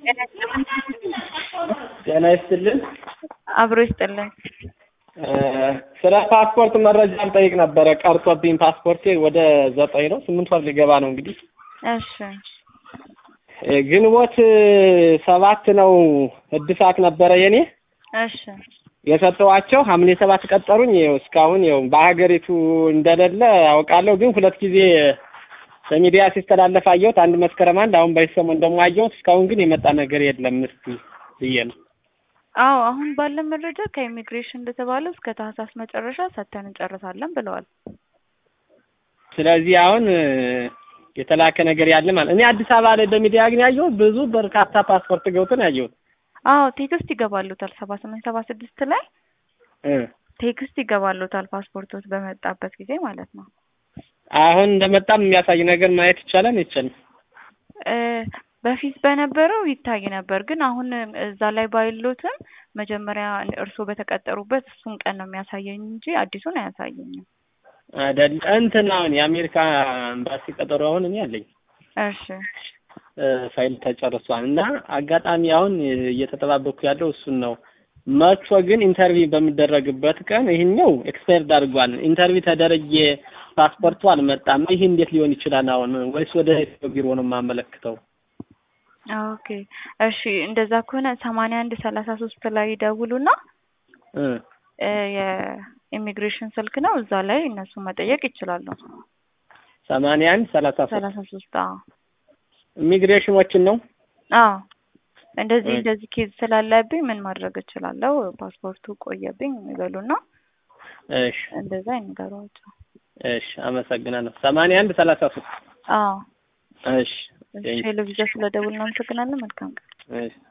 ጤና ይስጥልን። አብሮ ይስጥልን። ስለ ፓስፖርት መረጃ ልጠይቅ ነበረ። ቀርቶብኝ ፓስፖርቴ ወደ ዘጠኝ ነው ስምንት ወር ሊገባ ነው እንግዲህ እሺ ግንቦት ሰባት ነው እድሳት ነበረ የኔ እሺ የሰጠዋቸው ሐምሌ ሰባት ቀጠሩኝ። ይኸው እስካሁን ይኸው በሀገሪቱ እንደሌለ አውቃለሁ፣ ግን ሁለት ጊዜ በሚዲያ ሲስተላለፍ አየሁት። አንድ መስከረም አንድ አሁን በዚህ ሰሞን ደግሞ አየሁት። እስካሁን ግን የመጣ ነገር የለም። እስኪ ብዬ ነው። አዎ አሁን ባለ መረጃ ከኢሚግሬሽን እንደተባለው እስከ ታህሳስ መጨረሻ ሰጥተን እንጨርሳለን ብለዋል። ስለዚህ አሁን የተላከ ነገር ያለ ማለት እኔ አዲስ አበባ ላይ በሚዲያ ግን ያየሁት ብዙ በርካታ ፓስፖርት ገብተን ያየሁት አዎ ቴክስት ይገባሉታል ሰባ ስምንት ሰባ ስድስት ላይ እ ቴክስት ይገባሉታል ፓስፖርቶች በመጣበት ጊዜ ማለት ነው። አሁን እንደመጣም የሚያሳይ ነገር ማየት ይቻላል አይቻልም? እ በፊት በነበረው ይታይ ነበር፣ ግን አሁን እዛ ላይ ባይሉትም መጀመሪያ እርስዎ በተቀጠሩበት እሱን ቀን ነው የሚያሳየኝ እንጂ አዲሱን አያሳየኝም። አይደል እንትን አሁን የአሜሪካ ኤምባሲ ቀጠሮ አሁን እኔ አለኝ እሺ ፋይል ተጨርሷል እና አጋጣሚ አሁን እየተጠባበኩ ያለው እሱን ነው። መጥቶ ግን ኢንተርቪው በሚደረግበት ቀን ይህኛው ኤክስፓየርድ አድርጓል። ኢንተርቪው ተደረጌ ፓስፖርቱ አልመጣም። ይህ እንዴት ሊሆን ይችላል? አሁን ወይስ ወደ ቢሮ ነው የማመለክተው? ኦኬ እሺ፣ እንደዛ ከሆነ ሰማንያ አንድ ሰላሳ ሶስት ላይ ይደውሉና እ የኢሚግሬሽን ስልክ ነው እዛ ላይ እነሱ መጠየቅ ይችላሉ። ሰማንያ አንድ ሰላሳ ሶስት ሰላሳ ሶስት አዎ ኢሚግሬሽኖችን ነው አዎ እንደዚህ እሺ። እንደዚህ ኬዝ ስላለብኝ ምን ማድረግ እችላለሁ? ፓስፖርቱ ቆየብኝ ይበሉና እሺ እንደዛ ይንገሯቸው። እሺ፣ አመሰግናለሁ። ሰማንያ አንድ ሰላሳ ሶስት አዎ እሺ እሺ፣ ቴሌቪዥን ስለደውል እናመሰግናለን። መልካም ቀን። እሺ